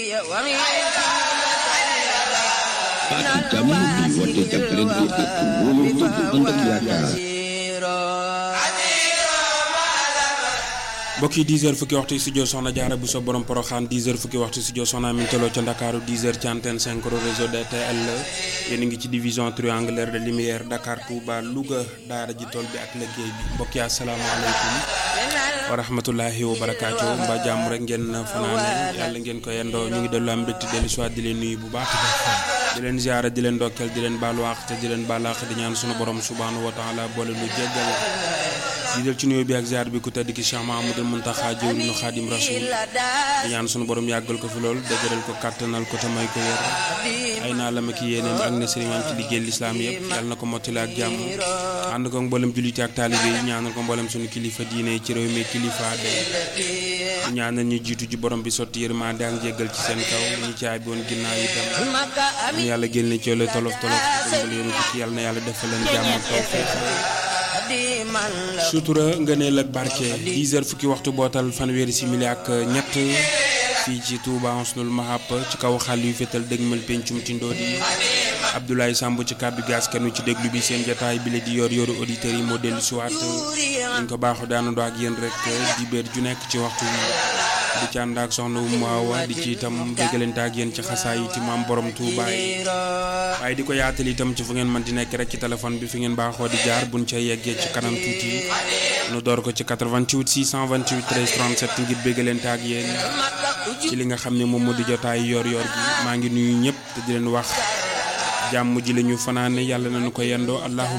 baatu jàmm bi woote jàppalante ak wóolante bu ànd ak yaakaar. mbokk yi 10 heures fukki waxtu studio Soxna Jaara bu so borom Poroxaan 10 heures fukki waxtu studio Soxna Amintaloo ca Ndakaaru 10 heures ci antenne 5 réseau DTL yéen a ngi ci division triangulaire de lumière Dakar Touba Louga daara ji tool bi ak liggéey bi mbokk yi asalaamaaleykum wa rahmatullahi wa barakaatu mbaa jàmm rek ngeen fanaane yàlla ngeen ko yendoo ñu ngi dellu am mbégte dellu soit di leen nuyu bu baax di leen ziara di leen ndokkeel di leen baalu àq te di leen baal àq di ñaan sunu borom subhanahu wa taala boole lu jéggal di del ci nuyoo bi ak ziar bi ku tedd ki Cheikh Mahamadul Muntaxa jëwriñu Xaadim Rasul di ñaan sunu borom yàggal ko fi lool dëgëral ko kàttanal ko te may ko wér ay naa la ma ki yéeneem ak ne sëriñam ci liggéey lislaam yëpp yàlla na ko mottali ak jàmm ànd ko mboolem julliti ak taalibe yi ñaanal ko mboolem sunu kilifa diine ci réew mi kilifa day ñaanal ñu jiitu ji borom bi sotti yërmande ak jéggal ci seen kaw ñu caay bi woon ginnaaw itam ñu yàlla génne ci yoole tolof tolof dëmbal yoonu tukki yàlla na yàlla defal leen jàmm ak tawfeex sutura ngëneel ak barke 10 heures fukki waxtu bootal fanweeri simili ak ñett fii ci Touba Husnul Mahab ci kaw xal yu fétal dëgmal pencum ci ndoodi Abdoulaye Samb ci kàddu gi askanu ci déglu bi seen jotaay bi la di yor yoru auditeurs yi moo dellu siwaat ñu ko baaxu daanandoo ak yéen rek di béer ju nekk ci waxtu wi di ci ànd ak soxna Umu Awa di ci itam déggalante ak yéen ci xasaay yi ci maam borom Touba yi waaye di ko yaatal itam ci fu ngeen mën di nekk rek ci téléphone bi fi ngeen baaxoo di jaar buñ ca yeggee ci kanam tuuti nu door ko ci 88 628 13 37 ngir béggalante ak yéen ci li nga xam ne moom moo di jotaay yor yor gi maa ngi nuyu ñëpp te di leen wax jàmm ji la ñu fanaane yàlla nañu ko yendoo allahumma